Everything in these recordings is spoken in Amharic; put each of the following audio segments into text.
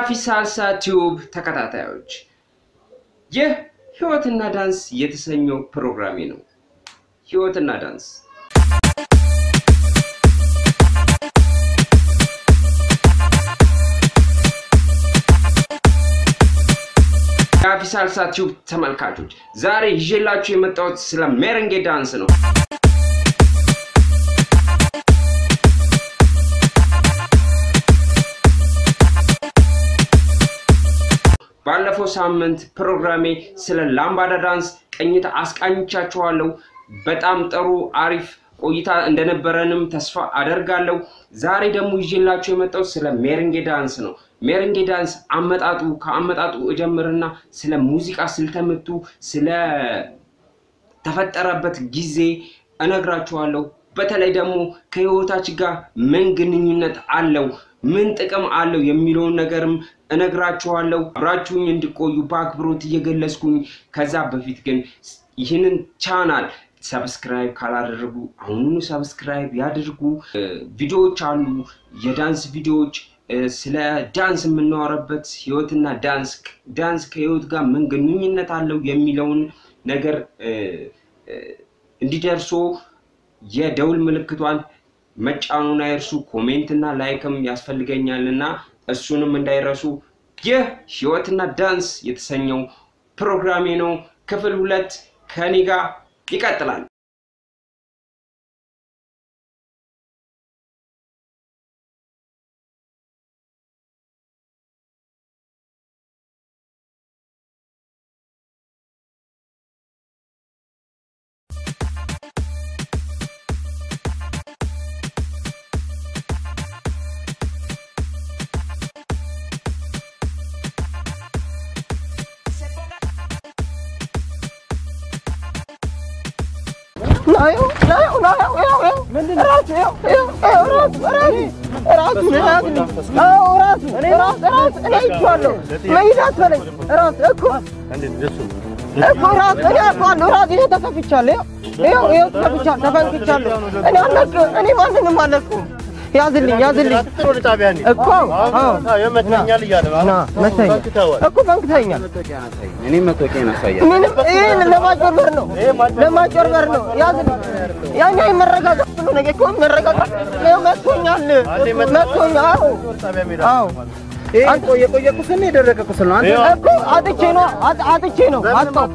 የአፊ ሳልሳ ቲዩብ ተከታታዮች ይህ ህይወትና ዳንስ የተሰኘው ፕሮግራሜ ነው። ህይወትና ዳንስ የአፊ ሳልሳ ቲዩብ ተመልካቾች ዛሬ ይዤላችሁ የመጣሁት ስለ ሜረንጌ ዳንስ ነው። ባለፈው ሳምንት ፕሮግራሜ ስለ ላምባዳ ዳንስ ቅኝት አስቃኝቻችኋለሁ። በጣም ጥሩ አሪፍ ቆይታ እንደነበረንም ተስፋ አደርጋለሁ። ዛሬ ደግሞ ይዤላችሁ የመጣው ስለ ሜረንጌ ዳንስ ነው። ሜረንጌ ዳንስ አመጣጡ ከአመጣጡ እጀምርና ስለ ሙዚቃ ስልተምቱ፣ ስለ ተፈጠረበት ጊዜ እነግራችኋለሁ። በተለይ ደግሞ ከህይወታችን ጋር ምን ግንኙነት አለው ምን ጥቅም አለው የሚለውን ነገርም እነግራችኋለሁ። አብራችሁኝ እንዲቆዩ በአክብሮት እየገለጽኩኝ፣ ከዛ በፊት ግን ይህንን ቻናል ሰብስክራይብ ካላደረጉ አሁኑኑ ሰብስክራይብ ያድርጉ። ቪዲዮዎች አሉ፣ የዳንስ ቪዲዮዎች ስለ ዳንስ የምናወራበት ህይወትና ዳንስ ዳንስ ከህይወት ጋር ምን ግንኙነት አለው የሚለውን ነገር እንዲደርሶ የደውል ምልክቷን መጫኑን አይርሱ። ኮሜንት እና ላይክም ያስፈልገኛል እና እሱንም እንዳይረሱ። ይህ ህይወትና ዳንስ የተሰኘው ፕሮግራሜ ነው። ክፍል ሁለት ከኔ ጋር ይቀጥላል። እኔ ማንንም አለኩም። ያዝልኝ ያዝልኝ እኮ ይመታኛል እያለ ና መታኝ እኮ ፈንክተኛል። እኔ መቶቄን አሳያለሁ። ምንም ይሄን ለማጭበርበር ነው ለማጭበርበር ነው። ያዝልኝ ያኛ መረጋጋት ብሎ ነገር እኮ መረጋጋት ነው። መቶኛል መቶኛል። አዎ አዎ አንተ የቆየ ቁስል ነው የደረቀ ቁስል ነው። አንተ እኮ አጥቼ ነው አጥ- አጥቼ ነው አጣው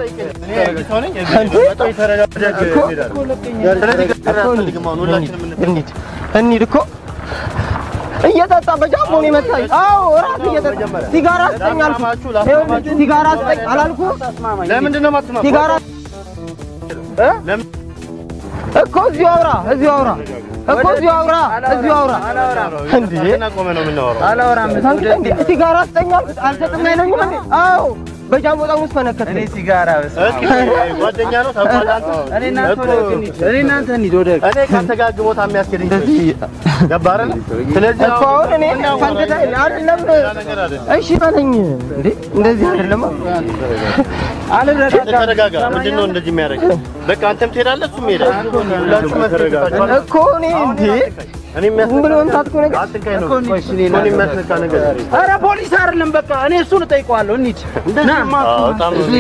እንሂድ እንሂድ እኮ እየጠጣ በጃምቦ ነው የመታኝ። አዎ እራት እየጠጣ ሲጋራ ስጠኝ አልኩህ። ይኸውልህ ሲጋራ ስጠኝ አላልኩህም? ለምንድን ነው የማትስማማው? ሲጋራ እ? ለምን? እኮ እዚሁ አውራ እዚሁ አውራ እኮ እዚሁ አውራ እዚሁ አውራ እንዴ እና ቆመ ነው የምናወራው። አላወራም። እንዴ ሲጋራ ስጠኝ አልኩት። አልሰጥም አይለኝም እንዴ? አዎ በጃምቦ ጠርሙስ ፈነከተ። ሲጋራ እስኪ ጓደኛ ነው ታውቃለህ አንተ? እኔ እናንተ ወደ እኔ እናንተ እንሂድ ወደ እኔ ካንተ ጋር ግቦታ የሚያስኬደኝ ገባህ አይደል? ስለዚህ እኮ አሁን እኔ ፈንክታ አይደለም ነገር አይደለም። እሺ በለኝ እንዴ እንደዚህ አይደለም አንተ ተረጋጋ። ምንድን ነው እንደዚህ የሚያደርግ? በቃ አንተም ትሄዳለህ፣ እሱም ይሄዳል። ሁላችሁም መተረጋጋችሁ። እኮ እኔ እንዴ እኔ የሚያስነካ ዝም ብሎ መምታት እኮ ነገር አትንካኝ ነው። እኔን የሚያስነካ ነገር ኧረ ፖሊስ አይደለም በቃ እኔ እሱን እጠይቀዋለሁ። እንሂድ እንደዚህማ በጣም ነው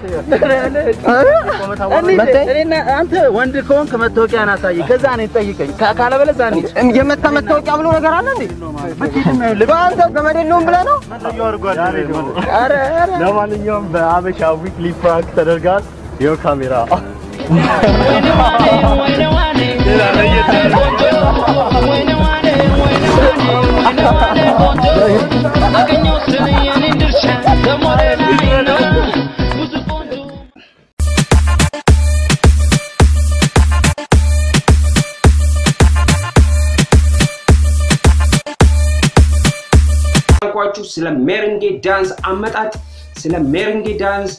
እንሂድ። እኔና አንተ ወንድ ከሆንክ መታወቂያን አሳየኝ፣ ከዛ እኔን ጠይቀኝ። ካ- ካለበለዚያ እንሂድ። የመታ መታወቂያ ብሎ ነገር አለ እንዴ? በአንተ ገመድ የለውም ብለህ ነው? ኧረ ኧረ ለማንኛውም በአበሻ ዊክሊ ፕራንክ ተደርጋል። ይኸው ካሜራ ያልኳችሁ ስለ ሜረንጌ ዳንስ አመጣጥ፣ ስለ ሜረንጌ ዳንስ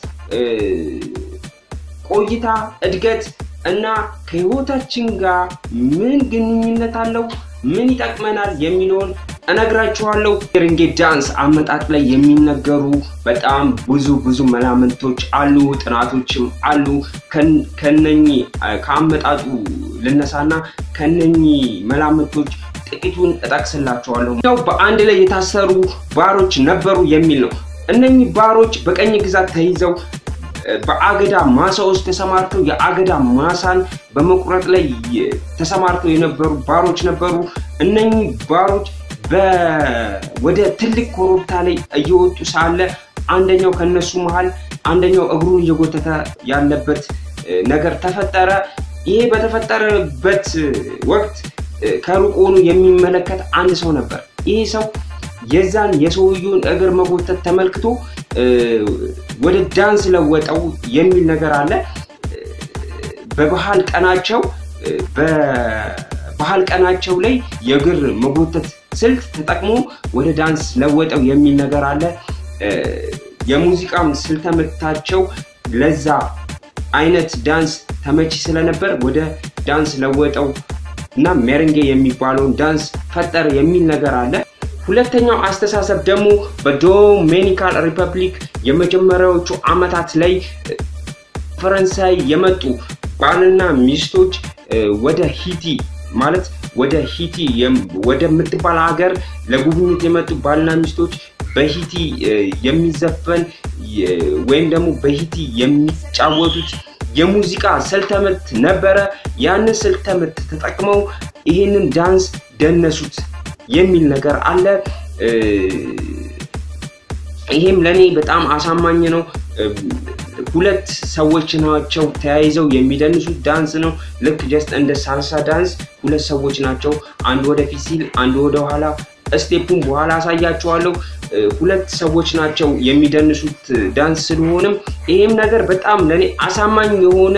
ቆይታ፣ እድገት እና ከህይወታችን ጋር ምን ግንኙነት አለው፣ ምን ይጠቅመናል የሚለውን እነግራችኋለሁ። ሜረንጌ ዳንስ አመጣጥ ላይ የሚነገሩ በጣም ብዙ ብዙ መላምንቶች አሉ፣ ጥናቶችም አሉ። ከነኚህ ከአመጣጡ ልነሳና ከነኚህ መላምቶች ጥቂቱን እጠቅስላችኋለሁ። ያው በአንድ ላይ የታሰሩ ባሮች ነበሩ የሚል ነው። እነኚህ ባሮች በቀኝ ግዛት ተይዘው በአገዳ ማሳ ውስጥ ተሰማርተው የአገዳ ማሳን በመቁረጥ ላይ ተሰማርተው የነበሩ ባሮች ነበሩ። እነኚህ ባሮች ወደ ትልቅ ኮረብታ ላይ እየወጡ ሳለ አንደኛው ከነሱ መሃል አንደኛው እግሩን እየጎተተ ያለበት ነገር ተፈጠረ። ይሄ በተፈጠረበት ወቅት ከሩቅ ሆኖ የሚመለከት አንድ ሰው ነበር። ይሄ ሰው የዛን የሰውየውን እግር መጎተት ተመልክቶ ወደ ዳንስ ለወጠው የሚል ነገር አለ። በባህል ቀናቸው በባህል ቀናቸው ላይ የእግር መጎተት ስልት ተጠቅሞ ወደ ዳንስ ለወጠው የሚል ነገር አለ። የሙዚቃም ስልተ ምታቸው ለዛ አይነት ዳንስ ተመቺ ስለነበር ወደ ዳንስ ለወጠው እና ሜሬንጌ የሚባለውን ዳንስ ፈጠረ የሚል ነገር አለ። ሁለተኛው አስተሳሰብ ደግሞ በዶሜኒካን ሪፐብሊክ የመጀመሪያዎቹ ዓመታት ላይ ፈረንሳይ የመጡ ባልና ሚስቶች ወደ ሂቲ ማለት ወደ ሂቲ ወደምትባል ሀገር ለጉብኝት የመጡ ባልና ሚስቶች በሂቲ የሚዘፈን ወይም ደግሞ በሂቲ የሚጫወቱት የሙዚቃ ስልተምት ነበረ። ያንን ስልተምት ተጠቅመው ይህንን ዳንስ ደነሱት የሚል ነገር አለ። ይሄም ለእኔ በጣም አሳማኝ ነው። ሁለት ሰዎች ናቸው ተያይዘው የሚደንሱት ዳንስ ነው። ልክ ጀስት እንደ ሳልሳ ዳንስ ሁለት ሰዎች ናቸው። አንዱ ወደፊት ሲል አንዱ ወደ ኋላ። ስቴፑን በኋላ አሳያችኋለሁ። ሁለት ሰዎች ናቸው የሚደንሱት ዳንስ ስለሆነም ይሄም ነገር በጣም ለእኔ አሳማኝ የሆነ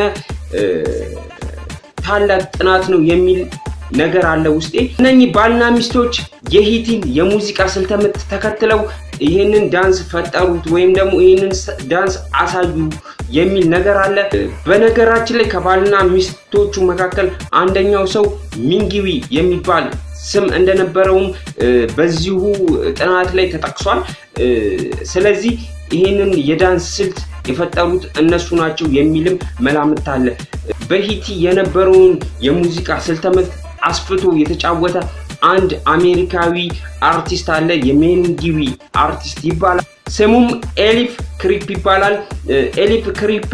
ታላቅ ጥናት ነው የሚል ነገር አለ ውስጤ። እነኚህ ባልና ሚስቶች የሂቲን የሙዚቃ ስልተምት ተከትለው ይህንን ዳንስ ፈጠሩት ወይም ደግሞ ይህንን ዳንስ አሳዩ የሚል ነገር አለ። በነገራችን ላይ ከባልና ሚስቶቹ መካከል አንደኛው ሰው ሚንጊዊ የሚባል ስም እንደነበረውም በዚሁ ጥናት ላይ ተጠቅሷል። ስለዚህ ይህንን የዳንስ ስልት የፈጠሩት እነሱ ናቸው የሚልም መላምት አለ። በሂቲ የነበረውን የሙዚቃ ስልተምት አስፍቶ የተጫወተ አንድ አሜሪካዊ አርቲስት አለ። የሜንጊዊ አርቲስት ይባላል። ስሙም ኤሊፍ ክሪፕ ይባላል። ኤሊፍ ክሪፕ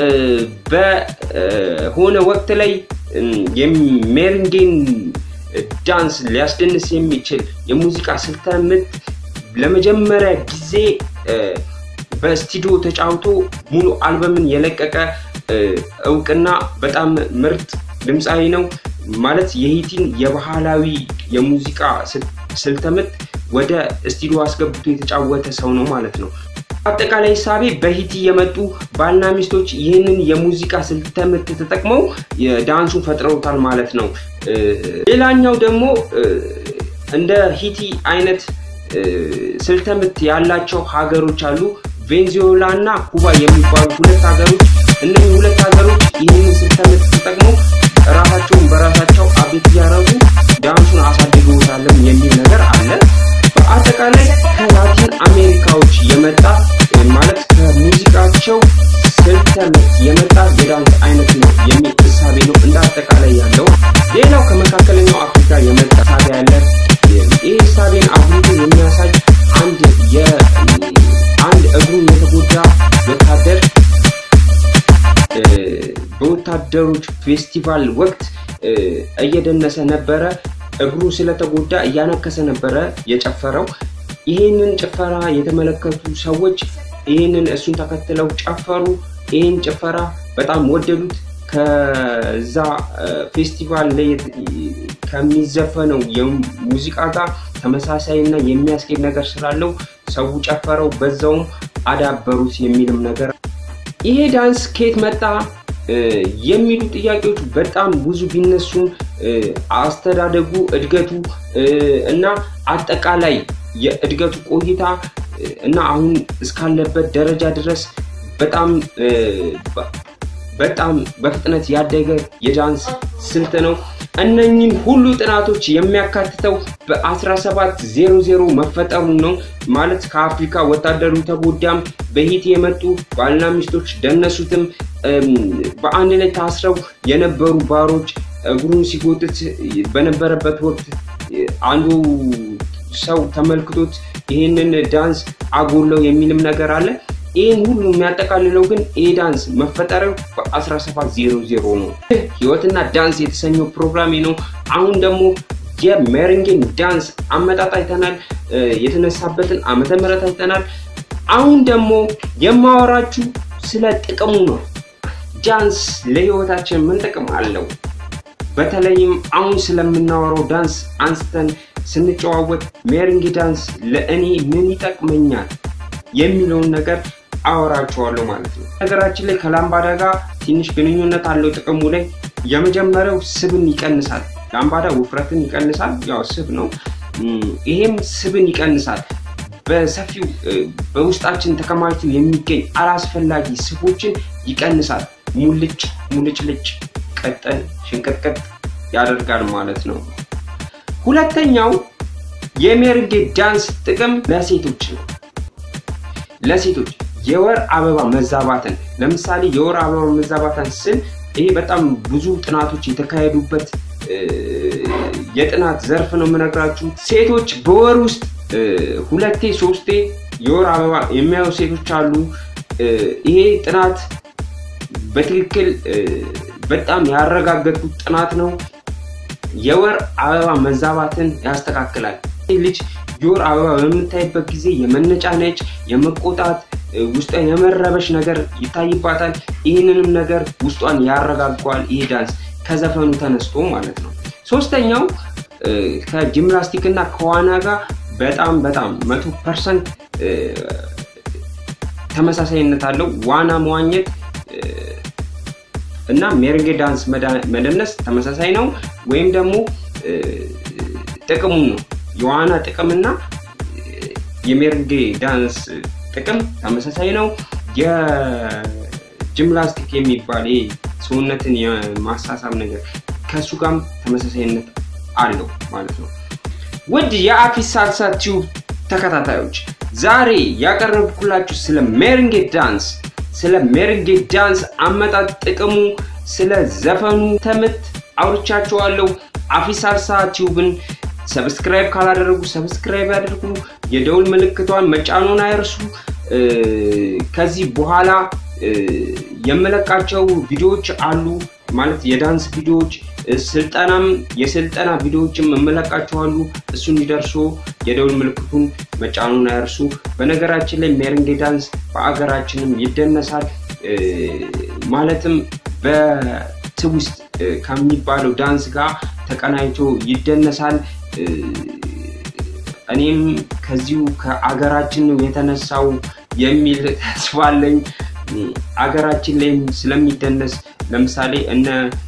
በሆነ ወቅት ላይ የሜሪንጌን ዳንስ ሊያስደንስ የሚችል የሙዚቃ ስልተምት ለመጀመሪያ ጊዜ በስቱዲዮ ተጫውቶ ሙሉ አልበምን የለቀቀ እውቅና በጣም ምርጥ ድምፃዊ ነው። ማለት የሂቲን የባህላዊ የሙዚቃ ስልተምት ወደ ስቱዲዮ አስገብቶ የተጫወተ ሰው ነው ማለት ነው። አጠቃላይ ሳቤ በሂቲ የመጡ ባልና ሚስቶች ይህንን የሙዚቃ ስልተምት ተጠቅመው ዳንሱን ፈጥረውታል ማለት ነው። ሌላኛው ደግሞ እንደ ሂቲ አይነት ስልተምት ያላቸው ሀገሮች አሉ። ቬንዙዌላ እና ኩባ የሚባሉ ሁለት ሀገሮች። እነዚህ ሁለት ሀገሮች ይህንን ስልተምት ተጠቅመው ራሳቸውን በራሳቸው አቤት እያደረጉ ዳንሱን አሳድገውታለም የሚል ነገር አለ። በአጠቃላይ ከላቲን አሜሪካዎች የመጣ ማለት ከሙዚቃቸው ስልተምት የመጣ የዳንስ አይነት ነው የሚል እሳቤ ነው እንደ አጠቃላይ ያለው። ሌላው ከመካከለኛው አፍሪካ የመጣ እሳቤ ያለ ይህ እሳቤን አጉልቶ የሚያሳይ አንድ አንድ እግሩን የተጎዳ ወታደር በወታደሮች ፌስቲቫል ወቅት እየደነሰ ነበረ። እግሩ ስለተጎዳ እያነከሰ ነበረ የጨፈረው። ይህንን ጭፈራ የተመለከቱ ሰዎች ይህንን እሱን ተከትለው ጨፈሩ። ይህን ጭፈራ በጣም ወደዱት። ከዛ ፌስቲቫል ላይ ከሚዘፈነው የሙዚቃ ጋር ተመሳሳይ እና የሚያስኬድ ነገር ስላለው ሰው ጨፈረው፣ በዛውም አዳበሩት የሚልም ነገር ይሄ ዳንስ ከየት መጣ የሚሉ ጥያቄዎች በጣም ብዙ ቢነሱም አስተዳደጉ፣ እድገቱ እና አጠቃላይ የእድገቱ ቆይታ እና አሁን እስካለበት ደረጃ ድረስ በጣም በጣም በፍጥነት ያደገ የዳንስ ስልት ነው። እነኝን ሁሉ ጥናቶች የሚያካትተው በ1700 መፈጠሩ ነው። ማለት ከአፍሪካ ወታደሩ ተጎዳም፣ በሂት የመጡ ባልና ሚስቶች ደነሱትም፣ በአንድ ላይ ታስረው የነበሩ ባሮች እግሩን ሲጎትት በነበረበት ወቅት አንዱ ሰው ተመልክቶት ይህንን ዳንስ አጎለው የሚልም ነገር አለ። ይህን ሁሉ የሚያጠቃልለው ግን ይህ ዳንስ መፈጠሪያው በ1700 ነው። ይህ ህይወትና ዳንስ የተሰኘው ፕሮግራሜ ነው። አሁን ደግሞ የሜሬንጌን ዳንስ አመጣጥ አይተናል። የተነሳበትን ዓመተ ምህረት አይተናል። አሁን ደግሞ የማወራችሁ ስለ ጥቅሙ ነው። ዳንስ ለህይወታችን ምን ጥቅም አለው? በተለይም አሁን ስለምናወራው ዳንስ አንስተን ስንጨዋወት ሜሬንጌ ዳንስ ለእኔ ምን ይጠቅመኛል የሚለውን ነገር አወራችኋለሁ ማለት ነው። ነገራችን ላይ ከላምባዳ ጋር ትንሽ ግንኙነት አለው ጥቅሙ ላይ። የመጀመሪያው ስብን ይቀንሳል። ላምባዳ ውፍረትን ይቀንሳል፣ ያው ስብ ነው። ይሄም ስብን ይቀንሳል። በሰፊው በውስጣችን ተከማችቶ የሚገኝ አላስፈላጊ ስቦችን ይቀንሳል። ሙልጭ ሙልጭልጭ ቀጠን ሽንቀጥቀጥ ያደርጋል ማለት ነው። ሁለተኛው የሜሬንጌ ዳንስ ጥቅም ለሴቶች ነው። ለሴቶች የወር አበባ መዛባትን ለምሳሌ የወር አበባ መዛባትን ስል ይሄ በጣም ብዙ ጥናቶች የተካሄዱበት የጥናት ዘርፍ ነው የምነግራችሁ። ሴቶች በወር ውስጥ ሁለቴ ሶስቴ የወር አበባ የሚያዩ ሴቶች አሉ። ይሄ ጥናት በትክክል በጣም ያረጋገጡት ጥናት ነው። የወር አበባ መዛባትን ያስተካክላል። ልጅ የወር አበባ በምታይበት ጊዜ የመነጫነጭ፣ የመቆጣት፣ ውስጧን የመረበሽ ነገር ይታይባታል። ይህንንም ነገር ውስጧን ያረጋጓል ይሄ ዳንስ ከዘፈኑ ተነስቶ ማለት ነው። ሶስተኛው ከጂምናስቲክ እና ከዋና ጋር በጣም በጣም መቶ ፐርሰንት ተመሳሳይነት አለው። ዋና መዋኘት እና ሜሬንጌ ዳንስ መደነስ ተመሳሳይ ነው። ወይም ደግሞ ጥቅሙ ነው የዋና ጥቅምና የሜሬንጌ ዳንስ ጥቅም ተመሳሳይ ነው። የጂምናስቲክ የሚባል ሰውነትን የማሳሳብ ነገር ከእሱ ጋርም ተመሳሳይነት አለው ማለት ነው። ውድ የአፊስ ሳልሳ ቲዩብ ተከታታዮች ዛሬ ያቀረብኩላችሁ ስለ ሜሬንጌ ዳንስ ስለ ሜሬንጌ ዳንስ አመጣጥ ጥቅሙ፣ ስለ ዘፈኑ ተምት አውርቻችኋለሁ። አፊስ ሳልሳ ቲዩብን ሰብስክራይብ ካላደረጉ ሰብስክራይብ ያደርጉ፣ የደውል ምልክቷን መጫኑን አይርሱ። ከዚህ በኋላ የምለቃቸው ቪዲዮዎች አሉ ማለት የዳንስ ቪዲዮዎች ስልጠናም የስልጠና ቪዲዮዎችም እመለቃችኋሉ። እሱ እንዲደርሱ የደውል ምልክቱን መጫኑን አይርሱ። በነገራችን ላይ ሜሬንጌ ዳንስ በአገራችንም ይደነሳል። ማለትም በትውስት ከሚባለው ዳንስ ጋር ተቀናይቶ ይደነሳል። እኔም ከዚሁ ከአገራችን ነው የተነሳው የሚል ተስፋ አለኝ። አገራችን ላይም ስለሚደነስ ለምሳሌ እነ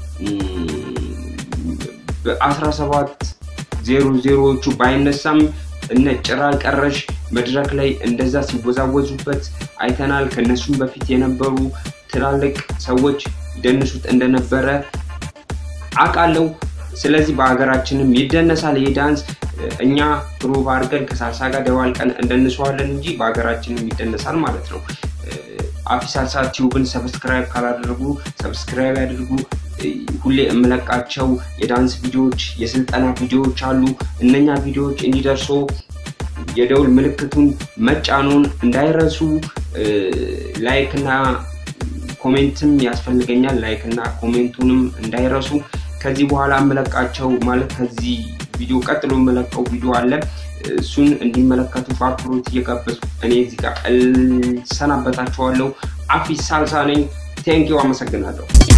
በአስራ ሰባት ዜሮ ዜሮዎቹ ባይነሳም እነ ጭራ ቀረሽ መድረክ ላይ እንደዛ ሲወዛወዙበት አይተናል። ከነሱም በፊት የነበሩ ትላልቅ ሰዎች ይደንሱት እንደነበረ አውቃለሁ። ስለዚህ በሀገራችንም ይደነሳል ይሄ ዳንስ። እኛ ፕሩቭ አድርገን ከሳልሳ ጋር ደባልቀን እንደንሰዋለን እንጂ በሀገራችንም ይደነሳል ማለት ነው። አፊስ ሳልሳ ቲዩብን ሰብስክራይብ ካላደረጉ ሰብስክራይብ ያድርጉ። ሁሌ የምለቃቸው የዳንስ ቪዲዮዎች፣ የስልጠና ቪዲዮዎች አሉ። እነኛ ቪዲዮዎች እንዲደርሱ የደውል ምልክቱን መጫኑን እንዳይረሱ። ላይክ እና ኮሜንትም ያስፈልገኛል። ላይክ እና ኮሜንቱንም እንዳይረሱ። ከዚህ በኋላ የምለቃቸው ማለት ከዚህ ቪዲዮ ቀጥሎ የምለቀው ቪዲዮ አለ። እሱን እንዲመለከቱ በአክብሮት እየጋበዝኩ እኔ እዚህ ጋር እሰናበታችኋለሁ። አፊስ ሳልሳ ነኝ። ቴንኪው፣ አመሰግናለሁ።